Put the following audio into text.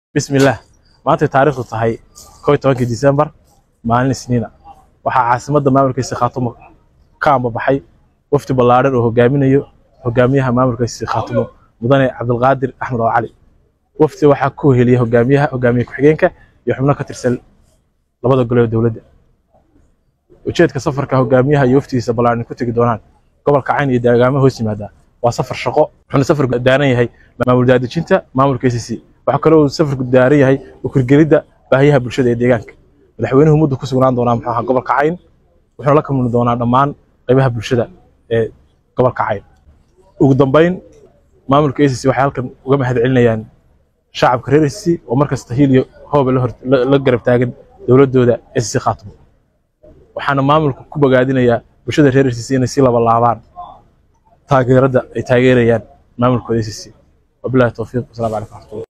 bismillaah maantay taariikhdu tahay kow iyo tobankii disembar maalin isniina waxaa caasimadda maamulkiisa khaatumo ka ambabaxay wafdi ballaadhan oo hogaaminayo hogaamiyaha maamulkiisa khaatumo mudane cabdulqaadir axmed oo cali wafdi waxaa ku heliyay hogaamiyaha hogaamiye ku-xigeenka iyo xubno ka tirsan labada gole ee dowladda ujeedka safarka hogaamiyaha iyo wafdigiisa ballaadhan ku tegi doonaan gobolka cayn iyo deegaamaha hoos yimaada waa safar shaqo wuxuuna safarku daaran yahay maamul daadejinta maamulka ACC waxaa kaloo uu safarku daaran yahay ukurgelidda baahiyaha bulshada ee deegaanka madaxweynuhu muddo ku sugnaan doonaa muxuu ahaa gobolka cayn wuxuuna la kamuli doonaa dhammaan qaybaha bulshada ee gobolka cayn ugu dambeyn maamulka ACC waxay halkan uga mahad celinayaan shacabka reer ACC oo markasta hiil iyo hooba la hor- la- la garab taagan dowladooda ACC khaatumo waxaana maamulku ku bogaadinayaa bulshada reer ACC inay si laba laabaan taageerada ay taageerayaan maamulkooda ACC wabillahi tawfiiq wasalaamu calaykum waraxmatullahi